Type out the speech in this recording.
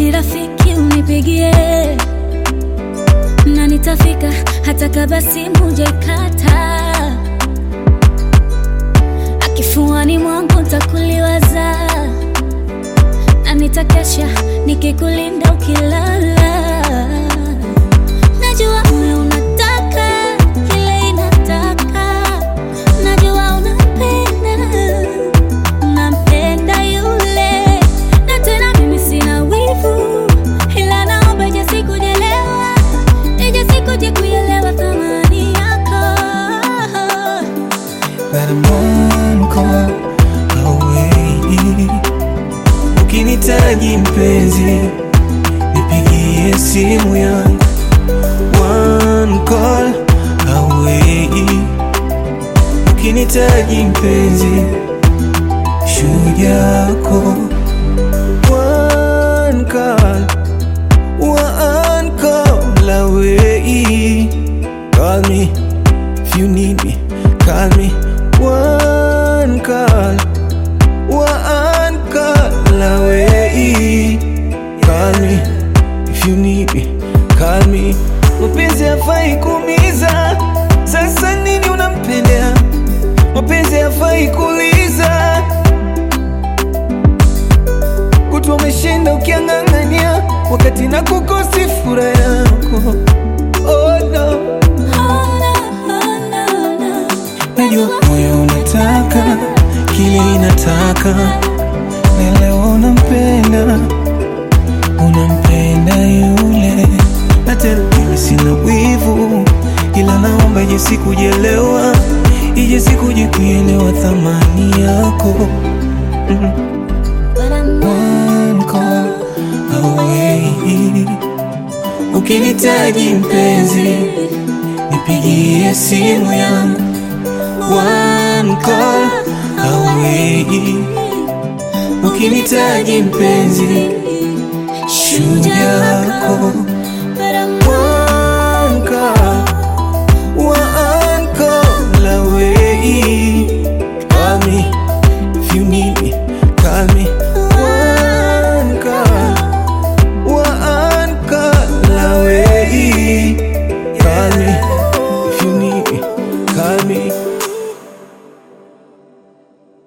Eti rafiki unipigie na nitafika hata kama simu jaikata akifuani mwangu ntakuliwaza na nitakesha nikikulinda ukilala najua moyo unataka kile inataka najua unampenda unampenda yule na tena mimi sina wivu ila naomba ije sikujelewa ije sikuje kuelewa thamani yako That I'm one call away. Ukinitaji mpenzi, nipigie simu yangu. One call away. Ukinitaji mpenzi, shujaa yako. One call, one call away. Call me if you need me. Call me one call, one call away. Call me if you need me. Call me. Mapenzi hafai kuumiza, sasa nini unampendea? Mapenzi hafai kuuliza, kutwa umeshinda ukiang'ang'ania, wakati na kukosi furaha yako. Oh no. Oh, no, oh, no, no. Najua moyo unataka kile inataka, na leo unampenda, unampenda yule, na tena mimi sina wivu, ila naomba ije sikujelewa, ije sikuje kuelewa thamani yako. Mm. But I'm One call away, ukinitaji mpenzi, nipigie simu yangu one call away. Ukinitaji mpenzi, shujaa yako